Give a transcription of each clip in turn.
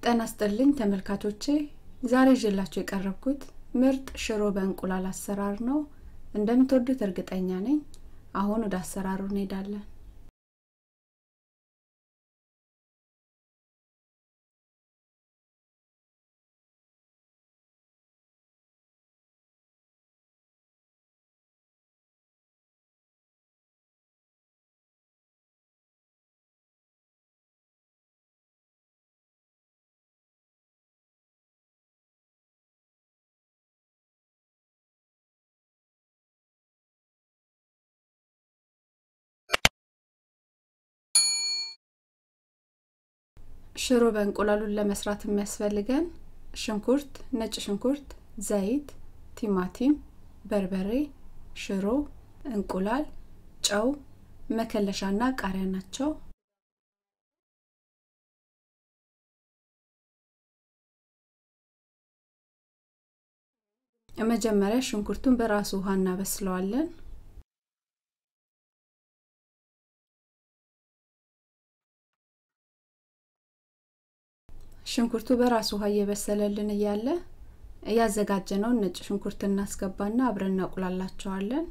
ጤና ይስጥልኝ ተመልካቾቼ ዛሬ ይዤላችሁ የቀረብኩት ምርጥ ሽሮ በእንቁላል አሰራር ነው እንደምትወዱት እርግጠኛ ነኝ አሁን ወደ አሰራሩ እንሄዳለን ሽሮ በእንቁላሉን ለመስራት የሚያስፈልገን ሽንኩርት ነጭ ሽንኩርት ዘይት ቲማቲም በርበሬ ሽሮ እንቁላል ጨው መከለሻና ቃሪያ ናቸው መጀመሪያ ሽንኩርቱን በራሱ ውሃ እናበስለዋለን ሽንኩርቱ በራሱ ውሃ እየበሰለልን እያለ እያዘጋጀነውን ነጭ ሽንኩርት እናስገባና አብረን እናቁላላቸዋለን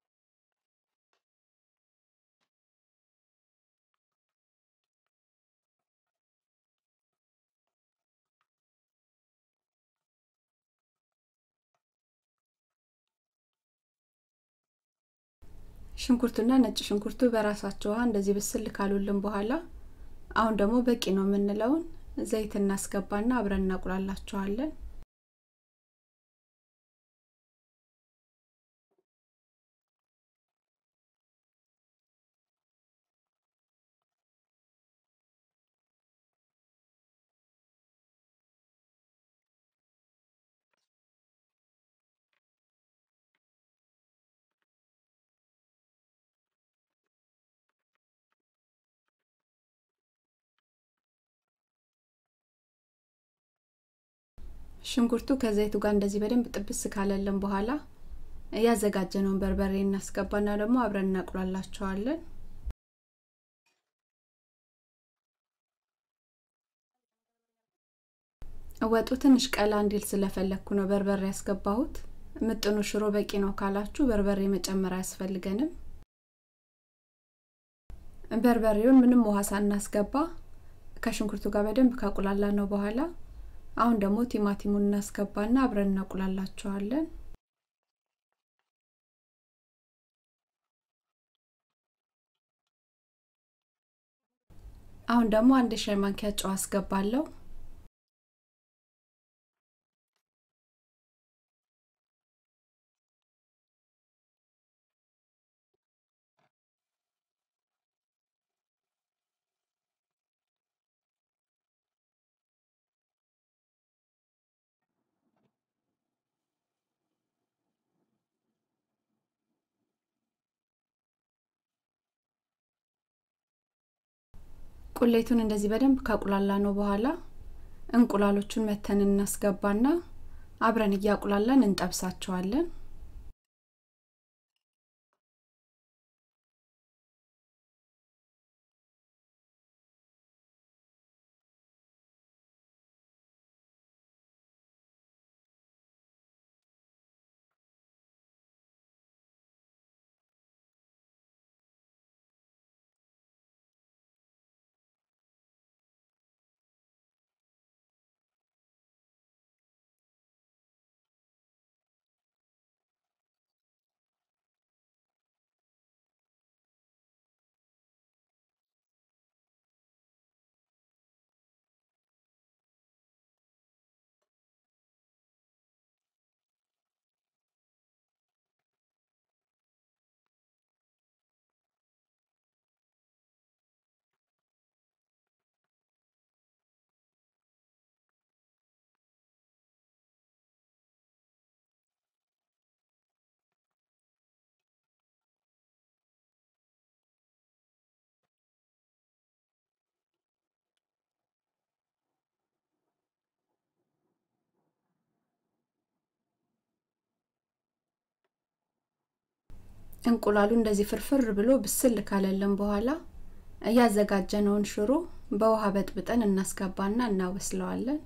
ሽንኩርቱና ነጭ ሽንኩርቱ በራሳቸው ውሃ እንደዚህ ብስል ካሉልን በኋላ አሁን ደግሞ በቂ ነው የምንለውን ዘይት እናስገባና አብረን እናቁላላቸዋለን ሽንኩርቱ ከዘይቱ ጋር እንደዚህ በደንብ ጥብስ ካለልን በኋላ እያዘጋጀነውን በርበሬ እናስገባና ደግሞ አብረን እናቁላላቸዋለን ወጡ ትንሽ ቀላ እንዲል ስለፈለግኩ ነው በርበሬ ያስገባሁት ምጥኑ ሽሮ በቂ ነው ካላችሁ በርበሬ መጨመር አያስፈልገንም በርበሬውን ምንም ውሃ ሳናስገባ ከሽንኩርቱ ጋር በደንብ ካቁላላ ነው በኋላ አሁን ደግሞ ቲማቲሙን እናስገባና አብረን እናቁላላቸዋለን አሁን ደግሞ አንድ ሻይ ማንኪያ ጨው አስገባለሁ ቁሌቱን እንደዚህ በደንብ ካቁላላ ነው በኋላ እንቁላሎቹን መተን እናስገባና አብረን እያቁላላን እንጠብሳቸዋለን እንቁላሉ እንደዚህ ፍርፍር ብሎ ብስል ካለልን በኋላ እያዘጋጀነውን ሽሮ በውሃ በጥብጠን እናስገባና እናበስለዋለን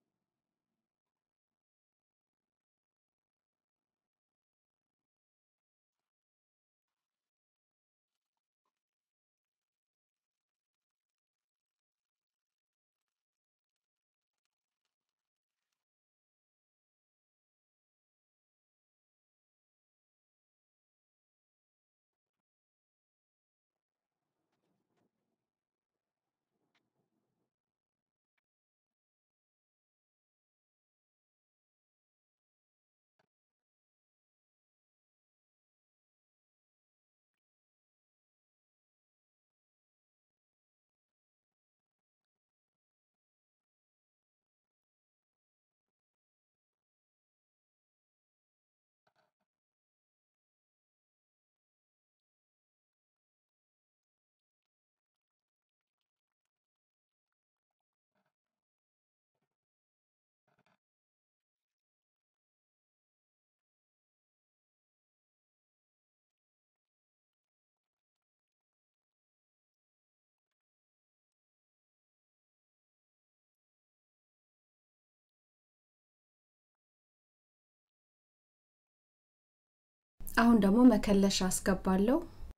አሁን ደግሞ መከለሻ አስገባለሁ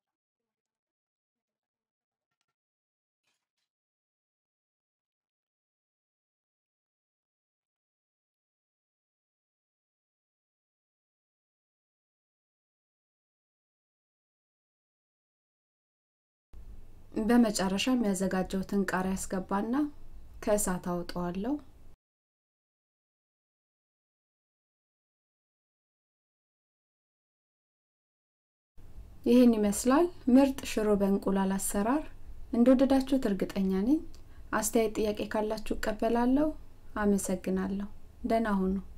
በመጨረሻ የሚያዘጋጀውትን ቃሪያ ያስገባና ከእሳት አውጠዋለሁ ይህን ይመስላል ምርጥ ሽሮ በእንቁላል አሰራር እንደወደዳችሁት እርግጠኛ ነኝ አስተያየት ጥያቄ ካላችሁ እቀበላለሁ አመሰግናለሁ ደህና ሁኑ